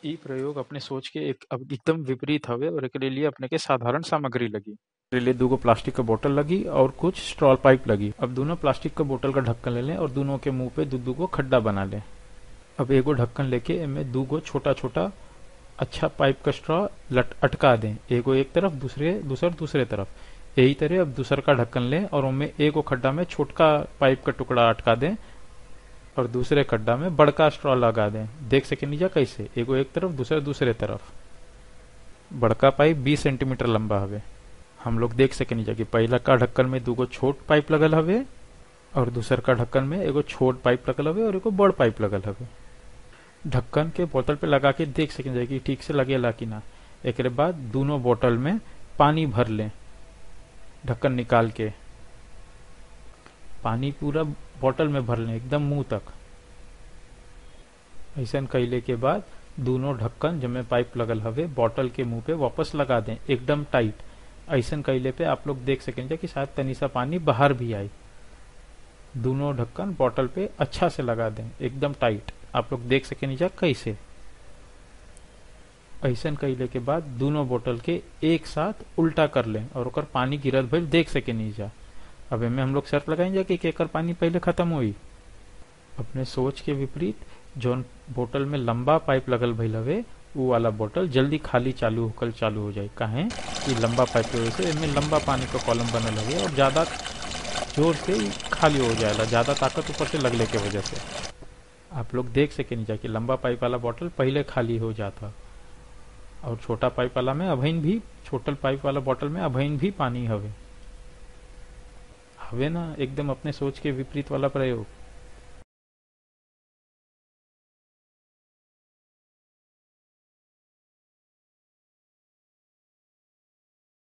इ प्रयोग अपने सोच के एक अब एकदम विपरीत हवे और एकरे लिए अपने के साधारण सामग्री लगी एकरे लिए दूगो प्लास्टिक का बोतल लगी और कुछ स्ट्रॉल पाइप लगी अब दोनों प्लास्टिक का बोतल का ढक्कन ले लें और दोनों के मुंह पे दू दू गो खड्डा बना लें अब एगो ढक्कन लेके एमे दूगो छोटा छोटा अच्छा पाइप का स्ट्रॉ लट अटका दें एगो एक तरफ दूसरे दूसर दूसरे तरफ यही तरह अब दूसर का ढक्कन लें और उनमें एगो खड्डा में छोटका पाइप का टुकड़ा अटका दें और दूसरे खड्डा में बड़का स्ट्रॉ लगा दें देख सके नीचा कैसे एगो एक तरफ दूसरे दूसरे तरफ बड़का पाइप 20 सेंटीमीटर लंबा हवे हम लोग देख सके नीचा कि पहला का ढक्कन में दूगो छोट पाइप लगल हवे और दूसर का ढक्कन में एगो छोट पाइप लगल हवे और एगो बड़ पाइप लगल हवे ढक्कन के बोतल पे लगा के देख सके जाए कि ठीक से लगेला कि ना एकरे बाद दोनों बोतल में पानी भर लें ढक्कन निकाल के पानी पूरा बोतल में भर लें एकदम मुंह तक ऐसा कैले के बाद दोनों ढक्कन जमे पाइप लगल हवे बोतल के मुंह पे वापस लगा दें एकदम टाइट ऐसा कैले पे आप लोग देख सकेंगे कि शायद तनी सा पानी बाहर भी आए दोनों ढक्कन बोतल पे अच्छा से लगा दें एकदम टाइट आप लोग देख सके नीचा कैसे ऐसा कैले के बाद दोनों बोतल के एक साथ उल्टा कर लें और ओकर पानी गिरत भइल देख सके नीचा अब एमे हम लोग शर्त लगाएंगे कि केकर पानी पहले खत्म हुई अपने सोच के विपरीत जौन बोतल में लंबा पाइप लगल भइल हवे उ वाला बोतल जल्दी खाली चालू होकर चालू हो जाए काहे कि लंबा पाइप की वजह से एमे लंबा पानी का कॉलम बनल हवे और ज्यादा जोर से ही खाली हो जाएगा ज्यादा ताकत ऊपर से लगले के वजह से आप लोग देख सके नीचा कि लंबा पाइप वाला बोतल पहले खाली हो जाता और छोटा पाइप वाला में अभइन भी छोटल पाइप वाला बोतल में अभइन भी पानी हवे हवे ना एकदम अपने सोच के विपरीत वाला प्रयोग